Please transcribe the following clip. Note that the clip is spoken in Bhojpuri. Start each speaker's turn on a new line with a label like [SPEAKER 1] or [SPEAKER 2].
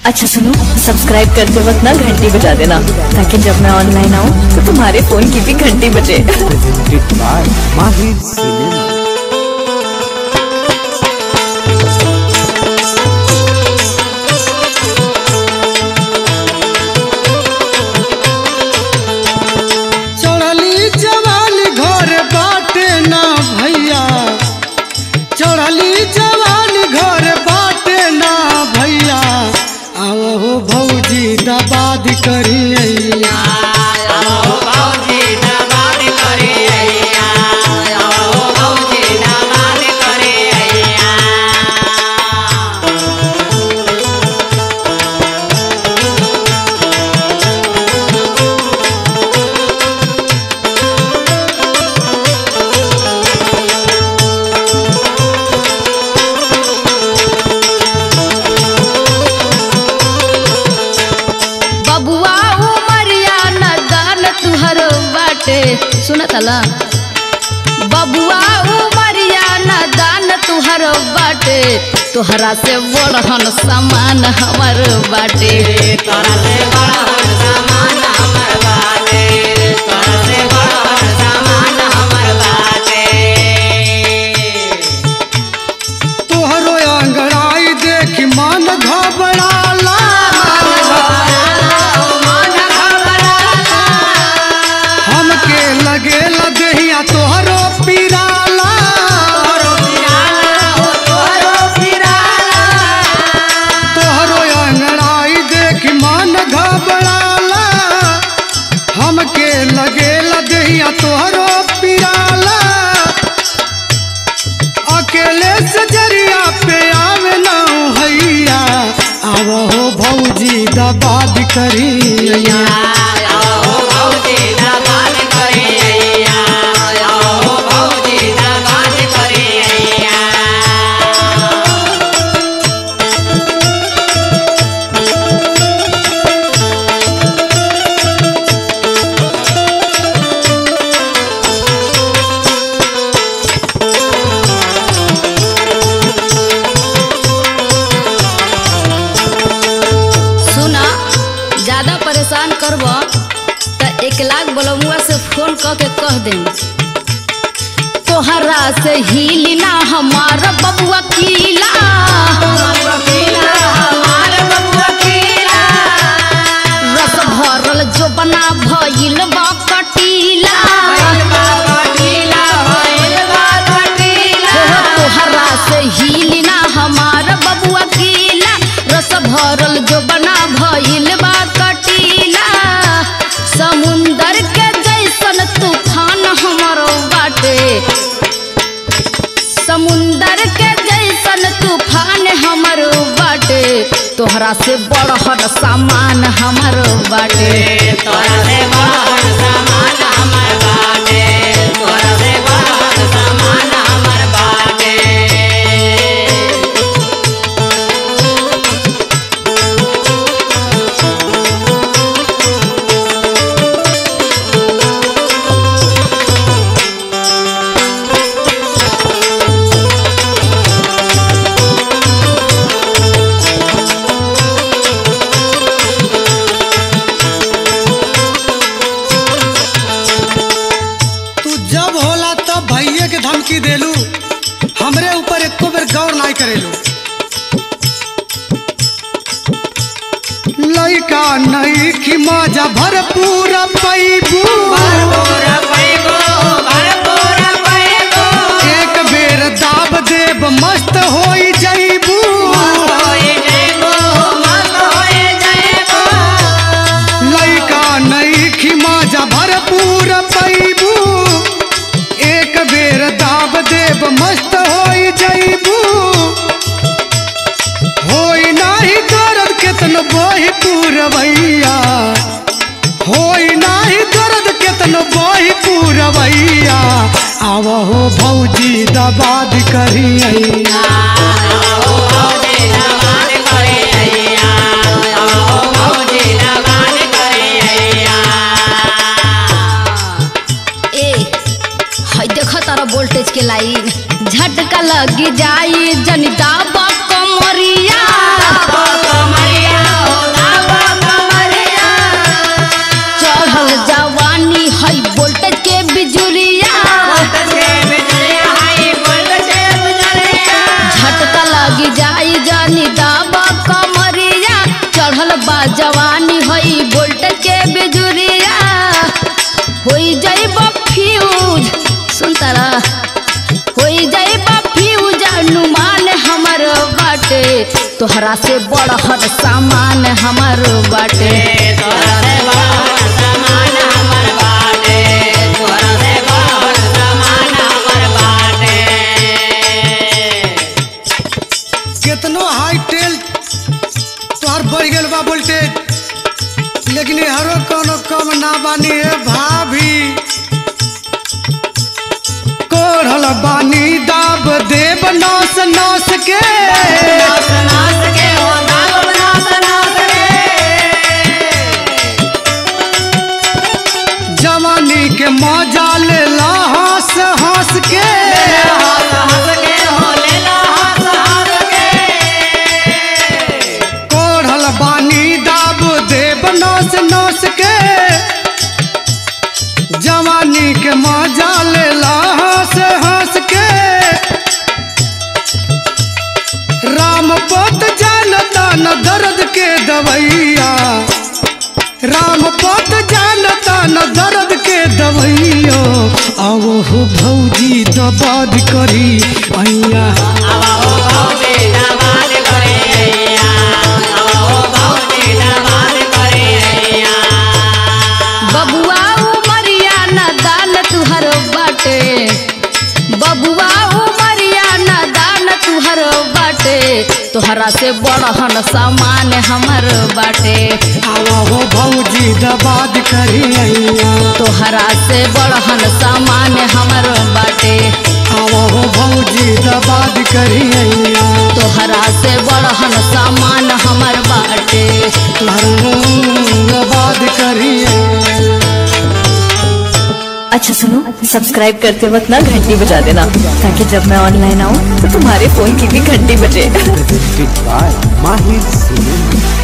[SPEAKER 1] अच्छा सुनो सब्सक्राइब करते वक्त ना घंटी बजा देना ताकि जब मैं ऑनलाइन आऊँ तो तुम्हारे फोन की भी घंटी बजे
[SPEAKER 2] presented by Mahir Cinema.
[SPEAKER 3] चढ़ली जवानी घर बाटे ना भैया चढ़ली जवानी घर बाटे ना भैया आओ हो भौजी दबाद करिया
[SPEAKER 4] बबुआ उमरिया न दान तुहर बाटे सुनत ला बबुआ उमरिया न दान तुहर बाटे तोहरा से बड़हन सामान हमर बाटे
[SPEAKER 3] तोहरो अंगड़ाई देख मन घबराला हमके लगेला देहिया तोहरो पिराला तोहरो अंगड़ाई देख मन घबराला हमके लगेला देहिया तोहरो पिराला अकेले से जरिया पे आवे ना हैया आव हो भौजी दबाद करिया
[SPEAKER 4] सुना ज्यादा परेशान करब त एक लाख बोलमुआ से फोन क के कह दे तोहरा से हिली ना हमार बबुआ कीला रस भरल जो बना भइल बा कटीला हो तोहरा से हिली ना हमार बबुआ कीला रस भरल जो बना भइल बा कटीला समुंदर के जैसन तूफान हमरो बाटे समुंदर के जैसन तूफान हमरो बाटे तोहरा से बड़हर सामान हमरो बाटे
[SPEAKER 3] तू जब होला तब भैये के धमकी देलू हमरे ऊपर एको बेर गौर नहीं करेलू लइका नहीं कि मजा भरपूर पैबू एक बेर दाब देब मस्त होई जैबू लइका नहीं कि मजा भरपूर पैबू एक बेर दाब देब मस्त होई जैबू होई नाही दर्द केतन बही पूरवैया होई नाही दर्द केतन बही पूरवैया आव हो भौजी दबाद करिया
[SPEAKER 4] ए हई देख तारा वोल्टेज के लाइन झटका लगी जाई जनिता कमरिया तोहरा से बड़हर सामान हमर बाटे
[SPEAKER 3] कितनो हाई टेल तोहर बढ़ गेल बा वोल्टेज लेकिन हरो कोनो कम ना बानी है भाभी कोढ़ल बानी दाब देव नौस नौस के जवानी के मजा ले ला हंस हंस के कोढ़ल बानी दाब देव नौस नौस के जवानी के मजा ले ला हंस हंस के राम पोत जानता न दर्द के दवैया राम पोत जानता न दर्द के दवैया आओ हो भौजी दबाद करी अइया
[SPEAKER 4] बबुआ उमरिया न दान तुहर बाटे बबुआ उमरिया न दान तुहर बाटे तोहरा से बड़हन सामान हमर बाटे
[SPEAKER 3] आओ हो भौजी दबाद करी अइया
[SPEAKER 4] तोहरा से बड़हन सामान हमर बाटे
[SPEAKER 3] आओ हो भौजी दबाद करी अइया
[SPEAKER 4] तोहरा से बड़हन सामान हमर बाटे
[SPEAKER 3] दबाद करी अइया
[SPEAKER 1] अच्छा सुनो सब्सक्राइब करते वक्त ना घंटी बजा देना ताकि जब मैं ऑनलाइन आऊँ तो तुम्हारे फोन की भी घंटी बजे
[SPEAKER 2] presented by Mahir Cinema.